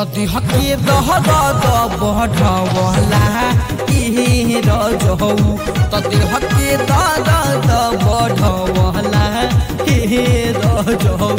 तदी हके दहद बढ़वला ई रजहौ तदी हके दहद बढ़वला ई रजहौ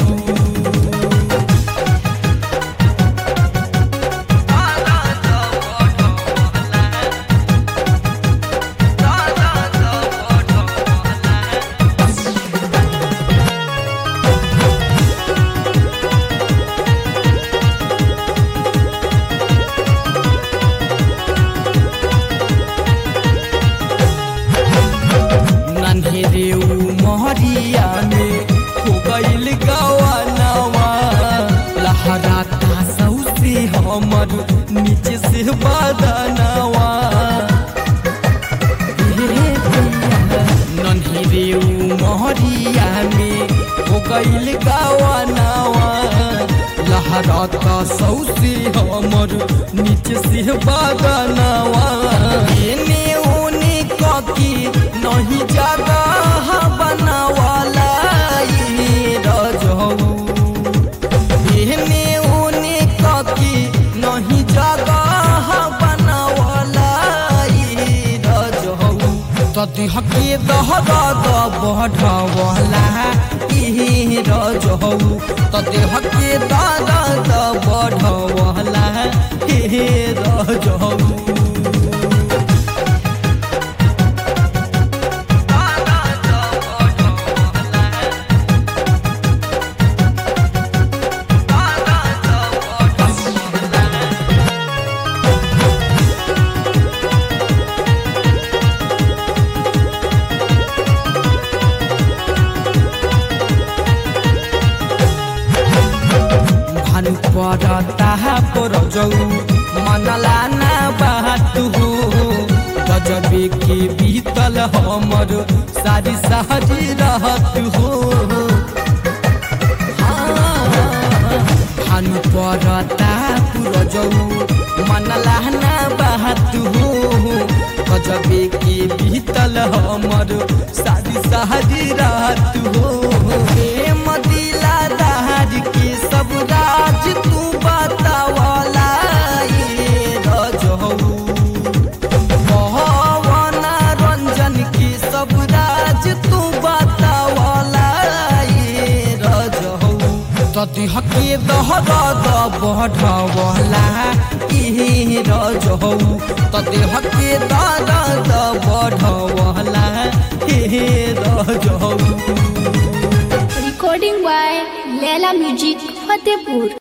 नन्हेरे मोहरिया में हो गईल गवानवा लहराता सौसे हमर नीचे से बदनवा नन्हेरे मोहरिया में हो गईल गवानवा लहराता सौसे हमर नीचे से बदनवा एने ओने ककी नहीं जगह बनवाला ई रजहौ एहने ओने ककी नहीं जगह बनवाला ई रजहौ तदी हके दहद बढ़वला ई रजहौ तदी हके दहद बढ़वला ई रजहौ भानु पड़ता पर जौ मनला ना बात हो गजबे के बीतल हमर सारी सहरी रहत हो भानु पड़ता पुर जौ मनला ना बात हो गजबे के बीतल हमर सारी सहरी रहत हो प्रेम दिला दहार के सब राज तू बतावला ये रजहौ पवन रंजन के सब राज तू बतावला ये रजहौ तदी हके दहद बढ़वला ई रजहौ तदी हके दहद बढ़वला ई रजहौ Recording by Leila Music, Fatehpur.